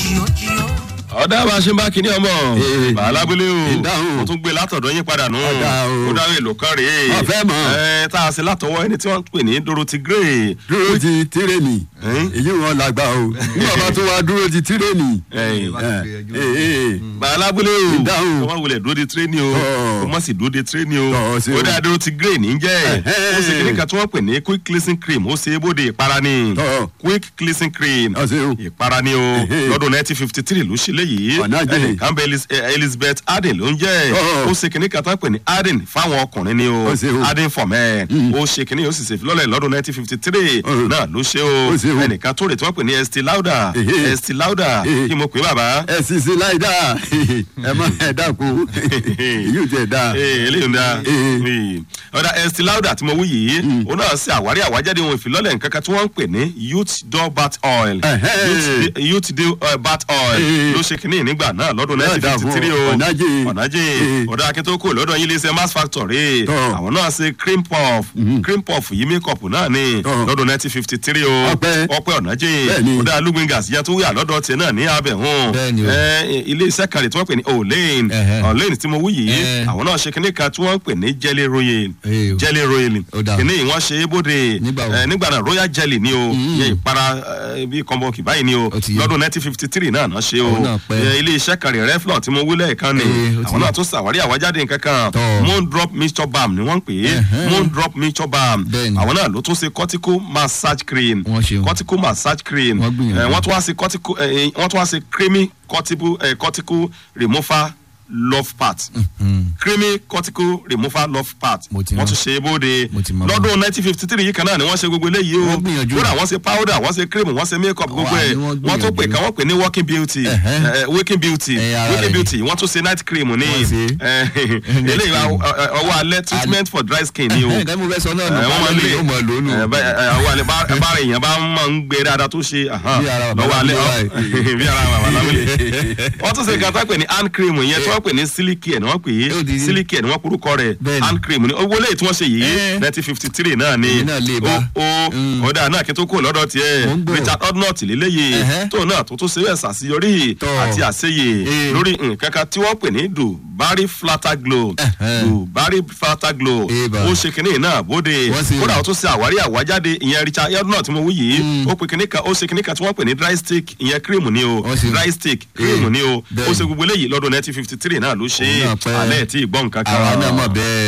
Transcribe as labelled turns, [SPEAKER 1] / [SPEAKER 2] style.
[SPEAKER 1] jìyó jìyó.
[SPEAKER 2] ọ̀dà bá a ṣe ń bá kinní ọmọ
[SPEAKER 3] Ee.
[SPEAKER 2] bàálábílẹ̀ o
[SPEAKER 3] Ìdáhùn.
[SPEAKER 2] mo tún gbé látọ̀dọ̀ yín padà nù
[SPEAKER 3] Ọ̀dà o.
[SPEAKER 2] ó dáhùn èlò kan rèé
[SPEAKER 3] Ọ̀fẹ́ mọ̀.
[SPEAKER 2] ẹ tá a ṣe látọwọ́ ẹni tí wọ́n ń pè ní dorothy gray
[SPEAKER 3] dúró ti tírèènì
[SPEAKER 2] Ẹ́n?
[SPEAKER 3] èyí wọn làgbà o nígbà bá tún wá dúró ti tírèènì.
[SPEAKER 2] ẹ̀yìn
[SPEAKER 3] Ìdáhùn.
[SPEAKER 2] bàálábílẹ̀ o
[SPEAKER 3] Ìdáhùn.
[SPEAKER 2] kó má wulẹ̀ dúró de tírénì o
[SPEAKER 3] Ọ̀.
[SPEAKER 2] kó má sì dúró de tírénì o
[SPEAKER 3] Ọ̀, ṣe
[SPEAKER 2] ó
[SPEAKER 3] o.
[SPEAKER 2] dáa dorothy gray ní jẹ́
[SPEAKER 3] Ẹ̀hẹ́n.
[SPEAKER 2] ó ṣe kinní kan tí wọ́n pè ní quick cleansing cream ó ṣe é bóde ìpara ni
[SPEAKER 3] Ọ̀.
[SPEAKER 2] quick cleansing cream
[SPEAKER 3] Ọ̀, ṣe o.
[SPEAKER 2] ìpara ni o
[SPEAKER 3] Ẹ̀hẹ́n.
[SPEAKER 2] lọ́dún nineteen fifty three ló ṣe léyìí
[SPEAKER 3] Ọ̀nà jẹ́.
[SPEAKER 2] ẹnìkan bẹ Elis- eh, elizabeth aden ló ń jẹ́
[SPEAKER 3] Ọ̀.
[SPEAKER 2] ó ṣe kinní kan tán pè ní aden fáwọn ọkùnrin ni o
[SPEAKER 3] Ó ṣe o.
[SPEAKER 2] aden for men ó ṣe kinní ó sì ṣe filọ́lẹ̀ lọ́dún nineteen fifty three
[SPEAKER 3] Ọ̀.
[SPEAKER 2] náà ló ṣe o
[SPEAKER 3] Ó ṣe o.
[SPEAKER 2] ẹnìkan tó rè tí wọ́n pè ní estee lauder
[SPEAKER 3] Ẹ̀hẹ́.
[SPEAKER 2] estee lauder
[SPEAKER 3] Ẹ̀hẹ́.
[SPEAKER 2] kí mo pè é bàbá
[SPEAKER 3] ẹ sì sí láìda ẹ má ẹ dákun èyí ò tẹ dáa.
[SPEAKER 2] ee eléyìí ń da
[SPEAKER 3] Ee.
[SPEAKER 2] Ee. ọ̀dà estee lauder tí mo wí yìí ó náà ṣe àwárí àwájáde ohun ìfilọ́lẹ̀ nǹkan kan tí wọ́n ń pè ní youth door bath oil
[SPEAKER 3] Ẹ̀hẹ́.
[SPEAKER 2] Youth- youth door uh, bath oil
[SPEAKER 3] Ee.
[SPEAKER 2] ló ṣe kínní nígbà náà lọ́dún
[SPEAKER 3] Náà
[SPEAKER 2] nineteen
[SPEAKER 3] dà
[SPEAKER 2] fifty
[SPEAKER 3] fún
[SPEAKER 2] three
[SPEAKER 3] ọ.
[SPEAKER 2] o
[SPEAKER 3] Ọ̀nàjì.
[SPEAKER 2] ọ̀nàjì
[SPEAKER 3] Ee.
[SPEAKER 2] ọ̀dà akíntòkò lọ́dọ̀ yín léṣe mass factory
[SPEAKER 3] Tọ́.
[SPEAKER 2] àwọn náà ṣe cream puff cream puff yìí makeup náà ni
[SPEAKER 3] Tọ́.
[SPEAKER 2] lọ́dún nineteen fifty three o
[SPEAKER 3] Ọpẹ́.
[SPEAKER 2] ọpẹ́ ọ̀nàjì
[SPEAKER 3] Bẹ́ẹ̀ni.
[SPEAKER 2] ọ̀dà lugbengas yẹn tó wíyà lọ́dọ̀ tiẹ̀ náà ní abẹ̀hún
[SPEAKER 4] Bẹ́ẹ̀ni o.
[SPEAKER 2] ẹ ilé iṣẹ́ kan rè tí wọ́n pè ní olane
[SPEAKER 4] Ẹ̀hẹ́.
[SPEAKER 2] olane tí mo wí yìí
[SPEAKER 4] Ẹ̀.
[SPEAKER 2] àwọn náà ṣe kinní kan tí wọ́n ń pè ní jelly royal
[SPEAKER 4] Ee o.
[SPEAKER 2] jelly royal
[SPEAKER 4] Ó dáa.
[SPEAKER 2] kinní yìí wọ́n ṣe é bóde
[SPEAKER 4] Nígbà wo?
[SPEAKER 2] ẹ, nígbà náà royal jelly ni o yẹ ìpara ẹ, bíi kọ́ńbọ̀kì báyìí ni o
[SPEAKER 4] Ó ti yé.
[SPEAKER 2] lọ́dún nineteen fifty three náà náà ṣe o
[SPEAKER 4] Òun náà pẹ́.
[SPEAKER 2] ẹ, ilé iṣẹ́ kan rè reflon tí mo wí lẹ́ẹ̀kan ni
[SPEAKER 4] Ee, ó ti
[SPEAKER 2] àwọn
[SPEAKER 4] yé.
[SPEAKER 2] náà tún ṣàwárí àwájáde nǹkan kan
[SPEAKER 4] Tọ́.
[SPEAKER 2] moon drop mixture balm ni wọ́n ń pè é
[SPEAKER 4] Ẹ̀hẹ́.
[SPEAKER 2] moon drop mixture balm
[SPEAKER 4] Bẹ́ẹ̀ni.
[SPEAKER 2] àwọn náà ló tún ṣe cortical massage cream
[SPEAKER 4] Wọ́n ṣeun.
[SPEAKER 2] cortical massage cream
[SPEAKER 4] Wọ́n gbìyànjú.
[SPEAKER 2] ẹ, wọ́n tún wá sí cortical ẹ, wọ́n tún wá sí creamy cortical ẹ, cortical remover love part creamy cortical remover love part
[SPEAKER 4] Mo ti
[SPEAKER 2] wọ́n
[SPEAKER 4] mọ̀.
[SPEAKER 2] tún ṣe é bóde
[SPEAKER 4] Mo ti mọ̀.
[SPEAKER 2] lọ́dún nineteen fifty three yìí kan náà ni wọ́n ṣe gbogbo eléyìí o
[SPEAKER 4] Wọ́n gbìyànjú.
[SPEAKER 2] kódà wọ́n ṣe powder wọ́n ṣe cream wọ́n ṣe make up gbogbo
[SPEAKER 4] Wà
[SPEAKER 2] ẹ̀
[SPEAKER 4] ní wọ́n
[SPEAKER 2] wọ́n tún pè
[SPEAKER 4] gbìyànjú.
[SPEAKER 2] ká wọ́n pè ní working beauty
[SPEAKER 4] Ẹ̀hẹ́.
[SPEAKER 2] ẹ, waking beauty
[SPEAKER 4] Ẹ, ara
[SPEAKER 2] waking
[SPEAKER 4] rẹ̀
[SPEAKER 2] beauty wọ́n tún ṣe night cream ní
[SPEAKER 4] Wọ́n ṣe.
[SPEAKER 2] ẹ, eléyìí wa, ọ- ọ- ọwọ́ alẹ́ treatment for dry skin ni o
[SPEAKER 4] nǹkan mo fẹ́ sọ náà
[SPEAKER 2] ẹ,
[SPEAKER 4] nù
[SPEAKER 2] wọ́n máa ń lè
[SPEAKER 4] yóò mọ̀ lónù.
[SPEAKER 2] ẹ, bá- ẹ, ọwọ́ alẹ́ bá- bá ara èèyàn bá máa ń gbé dáadáa tó ṣe ahan,
[SPEAKER 4] Bí ara bàbá
[SPEAKER 2] lọ́wọ́ alẹ́
[SPEAKER 4] Lámúlé
[SPEAKER 2] ọ- bí ara bàbá Lámúlé wọ́n tún ṣe nǹkan tó pè ní hand cream yẹn tí wọ́n pè ní silky ẹ̀ ni wọ́n pè
[SPEAKER 4] Ó di-
[SPEAKER 2] é silky ẹ̀ ni wọ́n porúkọ rẹ̀
[SPEAKER 4] Bẹ́ẹ̀ni.
[SPEAKER 2] hand cream ni owó lẹ́yìn tí wọ́n ṣe yìí
[SPEAKER 4] Eh.
[SPEAKER 2] nineteen fifty three náà ni
[SPEAKER 4] Èmi náà lè bá.
[SPEAKER 2] ó ó ọ̀dà náà kí n tó kúrò lọ́dọ̀
[SPEAKER 4] Mo ń
[SPEAKER 2] tiẹ̀
[SPEAKER 4] gbọ́.
[SPEAKER 2] richard odnott lélẹ́yìí
[SPEAKER 4] Ẹ̀hẹ́.
[SPEAKER 2] tóun náà tó tó ṣe bẹ́ẹ̀ ṣàṣeyọrí
[SPEAKER 4] Tọ́.
[SPEAKER 2] àti àṣeyè
[SPEAKER 4] Eh.
[SPEAKER 2] lórí nǹkan kan tí wọ́n pè ní dubai flatter glow
[SPEAKER 4] Ẹ̀hẹ́.
[SPEAKER 2] dubai flatter glow
[SPEAKER 4] Eba.
[SPEAKER 2] ó ṣe kinní náà bóde
[SPEAKER 4] Wọ́n ṣe-
[SPEAKER 2] kódà ó tún ṣe àwárí àwájáde ìyẹn richard odnott tí mo wí yìí ó pe kinní kan ó ṣe kinní kan tí wọ́n pè ní dry stick ìyẹn cream ni o
[SPEAKER 4] Wọ́n ṣe-
[SPEAKER 2] dry stick cream
[SPEAKER 4] Eh.
[SPEAKER 2] ni o ó
[SPEAKER 4] Bẹ́ẹ̀ni.
[SPEAKER 2] ṣe gbogbo eléyìí lọ́dún nineteen fifty three náà ló ṣe
[SPEAKER 4] Òun náà pẹ́.
[SPEAKER 2] alẹ́ tí ì gbọ́ nǹkan kan
[SPEAKER 4] àwa náà mọ̀ bẹ́ẹ̀.